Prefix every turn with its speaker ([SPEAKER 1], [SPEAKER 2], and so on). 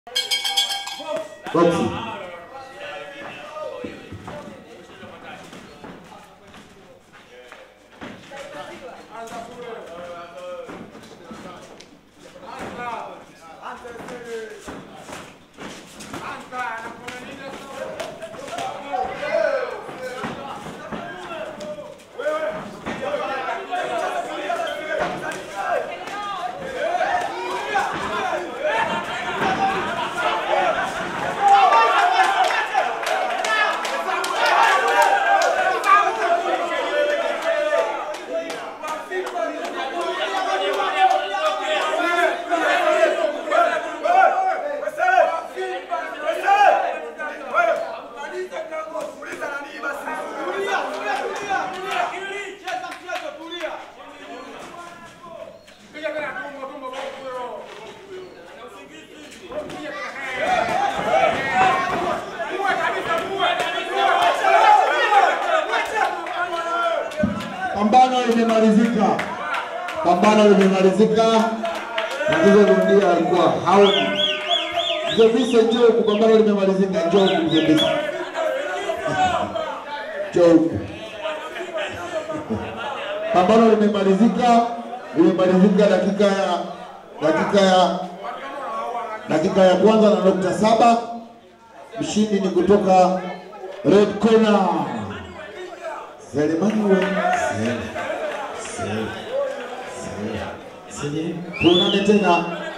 [SPEAKER 1] Boxi. Pambano limemalizika, pambano limemalizika. Mchezo Lundia alikuwa haoni. Mzee Vise, njoo huku, pambano limemalizika. Njoo huku Mzee Vise, njoo huku. Pambano limemalizika, limemalizika dakika ya dakika ya dakika ya kwanza na nukta saba. Mshindi ni kutoka red corner Selemani we Sele Sele Sele Sele. Tuonane tena